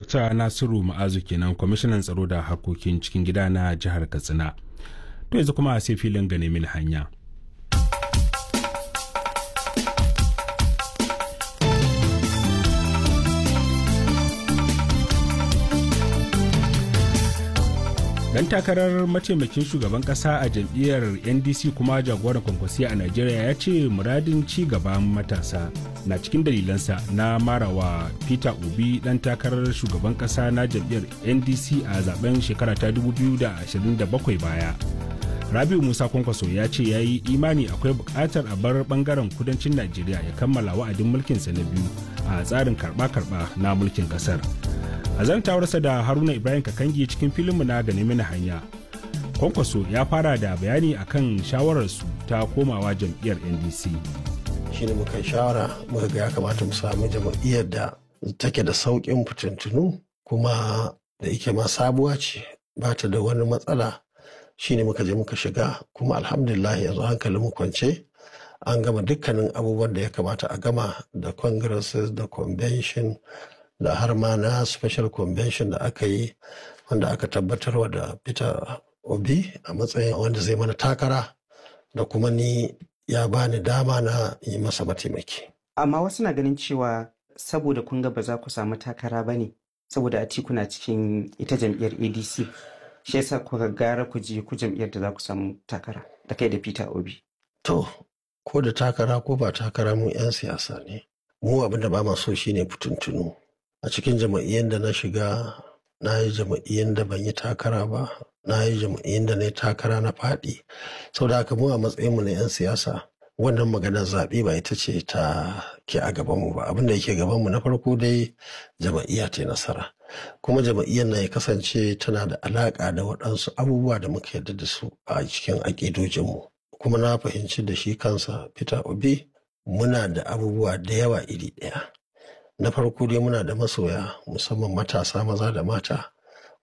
dr nasiru ma'azu kenan kwamishinan tsaro da harkokin cikin gida na jihar katsina to yanzu kuma sai filin gane mini hanya dan takarar mataimakin shugaban kasa a jam'iyyar ndc kuma jagoran kwankwasiya a najeriya ya ce muradin ci gaban matasa na cikin dalilansa na marawa peter obi dan takarar shugaban kasa na jam'iyyar ndc a zaben shekara ta 2027 baya rabiu musa kwankwaso ya ce ya yi imani akwai bukatar a bar bangaren kudancin najeriya ya kammala wa'adin mulkinsa na biyu a tsarin karba-karba na mulkin kasar a zantawarsa da haruna ibrahim kakangi cikin filinmu na gane mini hanya kwankwaso ya fara da bayani akan shawararsu ta komawa jam'iyyar ndc shi ne muka shawara muka ga ya kamata mu samu jam'iyyar da take da sauƙin fitintunu kuma da yake ma sabuwa ce ba ta da wani matsala shi ne muka je muka shiga kuma alhamdulillah yanzu hankalin mu kwance an gama dukkanin abubuwan da ya kamata a gama da congresses da convention da har ma na special convention da aka yi wanda aka tabbatarwa da peter obi a matsayin wanda zai mana takara da kuma ni ya bani dama na yi masa mataimaki amma wasu na ganin cewa saboda kun ga ba za ku samu takara ba ne saboda atiku na cikin ita jam'iyyar adc shi yasa kuka gara ku je ku jam'iyyar da za ku samu takara da kai da peter obi to ko da takara ko ba takara mu 'yan siyasa ne mu abin da ba ma so shine fitintunu a cikin jama'iyyar da na shiga na yi jama'iyyar da ban yi takara ba na yi jama'iyyar da na yi takara na faɗi sau da haka mu a matsayinmu na 'yan siyasa wannan maganar zaɓe ba ita ce ta ke a gabanmu ba abin da yake gabanmu na farko dai jama'iyya ta nasara kuma jama'iyyar na ya kasance tana da alaƙa da waɗansu abubuwa da muka yarda da su a cikin aƙidojinmu kuma na fahimci da shi kansa peter obi muna da abubuwa da yawa iri ɗaya na farko dai muna da masoya musamman matasa maza da mata